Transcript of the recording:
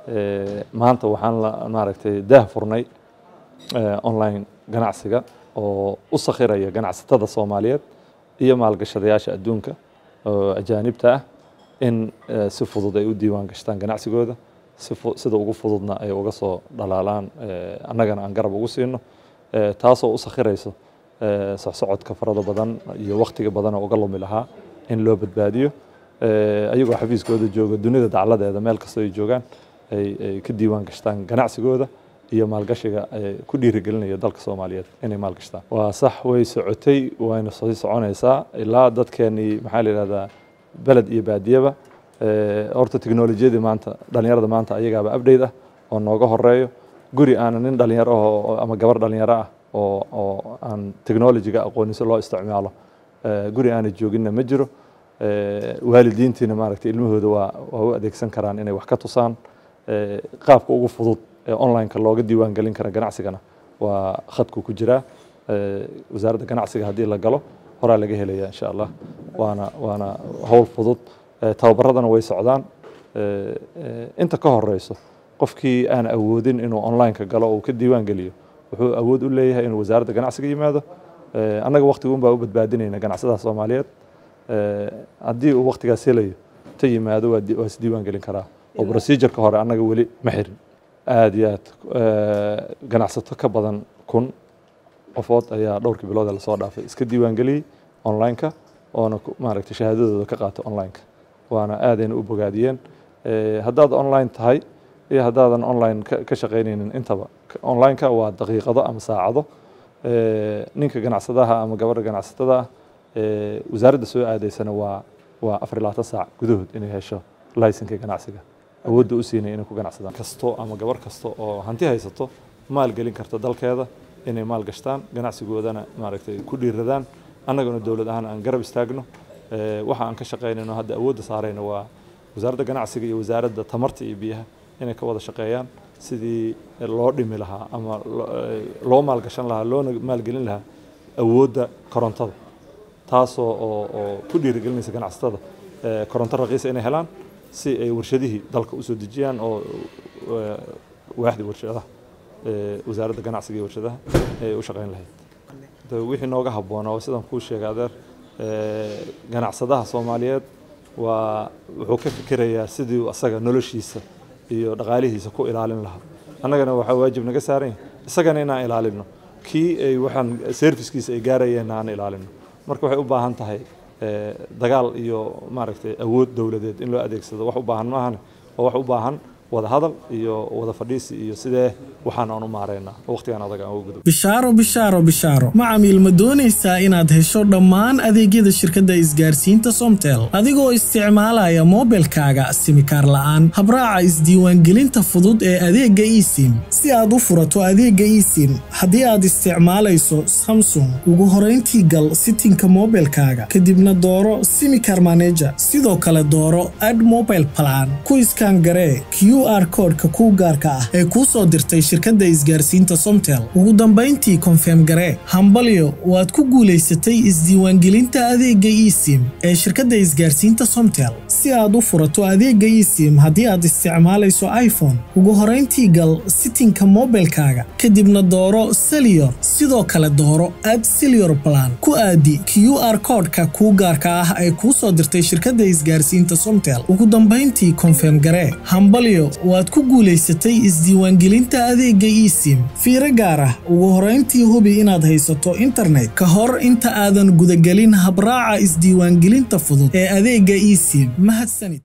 maanta waxaan la maaragtay daah furnay online ganacsiga oo u sakhiraya ganacsatada soomaaliyeed iyo maalgashadayaasha adduunka oo ajaanibta ah in si fudud ay u diiwaan gashtaan ganacsigooda sida ugu fududna ay uga soo dhalaalaan annagana aan garab ugu siino taasoo u sakhirayso socsocodka farada badan iyo wakhtiga badan oo uga lumi lahaa in loo badbaadiyo ayagoo xafiiskooda jooga dunida dacladeeda meel kastoo ay joogaan ay ka diiwaan gashtaan ganacsigooda iyo maalgashiga ku dhiirigelinaya dalka soomaaliyeed inay maalgashtaan waa sax way socotay wayna sii soconaysaa ilaa dadkeenii maxaa la yidhahdaa beled iyo baadiyaba horta teknolojiyadii maanta dhalinyarada maanta ayagaaba update ah oo nooga horeeyo guri aana nin dhalinyaro ah ama gabar dhalinyaro ah oo oo aan technologyga aqooniso loo isticmaalo guri aana jooginna ma jiro waalidiintiina maaragtay ilmahooda waa waa u adeegsan karaan inay wax ka tusaan qaabka ugu fudud ee online-ka looga diiwaan gelin kara ganacsigana waa khadku ku jiraa wasaaradda ganacsiga haddii la galo horaa laga helaya insha allah waana waana howl fudud tababaradana way socdaan inta ka horeyso qofkii aan awoodin inuu online-ka galo oo uu ka diiwaan geliyo wuxuu awood u leeyahay inuu wasaaradda ganacsiga yimaado annaga waqtiguun baa u badbaadinayna ganacsadaha soomaaliyeed haddii uu waqtigaas helayo ta yimaado waa is diiwaan gelin karaa oo procedureka hore annaga weli ma xirin aada iyo aad ganacsato ka badan kun qofood ayaa dhowrkii bilood ee lasoo dhaafay iska diiwaan geliyey online-ka oona maaragtay shahaadadooda ka qaatay online-ka waana aadayna u bogaadiyeen haddaad online tahay iyo haddaadan online ka shaqaynaynin intaba online-ka waa daqiiqado ama saacado ninka ganacsadaha ama gabadha ganacsatada ah wasaaradda soo aadaysana waa waa afar labaatan saac gudahood inay hesho laysanka ganacsiga awoodda u siinay inay ku ganacsadaan kasto ama gabar kasta oo hanti haysato maal gelin karta dalkeeda inay maal gashtaan ganacsigoodana maaragtay ku dhiiradaan annaguna dowlad ahaan aan garab istaagno waxa aan ka shaqaynayno hadda awoodda saarayna waa wasaaradda ganacsiga iyo wasaaradda tamarta iyo biyaha inay ka wada shaqeeyaan sidii loo dhimi lahaa ama loo maalgashan lahaa loona maalgelin lahaa awoodda korontada taasoo oo oo ku dhiirigelinaysa ganacsatada koronto raqiisa inay helaan si ay warshadihii dalka usoo dejiyaan oo waaxdii warshadaha wasaaradda ganacsiga iyo warshadaha ay u shaqayn lahayd wixii nooga habboona oo sidaan kuu sheegay adeer ganacsadaha soomaaliyeed waa wuxuu ka fikirayaa sidii asaga noloshiisa iyo dhaqaalihiisa ku ilaalin lahaa annagana waxaa waajib naga saaran yahay isagana inaan ilaalino kii ay waxaan servicekiisa ay gaarayeen aan ilaalino marka waxay u baahan tahay dagaal iyo maaragtay awood dowladeed in loo adeegsado wax u baahan maahane oo wax u baahan wada hadal iyo wada fadhiisi iyo sidee waxaan aan u maareynaa waqtigan adag aan uga gudub bishaaro bishaaro bishaaro macamiil ma doonaysaa inaad hesho dhammaan adeegyada shirkadda isgaarsiinta somtel adigoo isticmaalaya moobilkaaga simikaar la'aan habraaca isdiiwaangelinta fudud ee adeegga esim si aad u furato adeegga esim haddii aad isticmaalayso samsung ugu horayntii gal sitinka moobilkaaga kadibna dooro simikar maneja sidoo kale dooro ad mobile plan ku iskaan garee r koodhka kuu gaarka ah ee kuu soo dirtay shirkadda isgaarsiinta somtel ugu dambayntii konfeem garee hambalyo waad ku guulaysatay isdiiwaangelinta adeegga esim ee shirkadda isgaarsiinta somtel si aad u furato adeegga esim haddii aad isticmaalayso iphone ugu horayntii gal sitinka moobilkaaga kadibna dooro seliyor sidoo kale dooro ad seliyor plan ku aadi q r koodhka kuu gaarka ah ee kuu soo dirtay shirkadda isgaarsiinta somtel ugu dambayntii konfeem garee hambalyo waad ku guulaysatay isdiiwaangelinta adeegga esim fiiro gaar ah ugu horayntii hubi inaad haysato internet ka hor inta aadan gudagelin habraaca isdiiwaangelinta fudud ee adeegga esim mahadsanid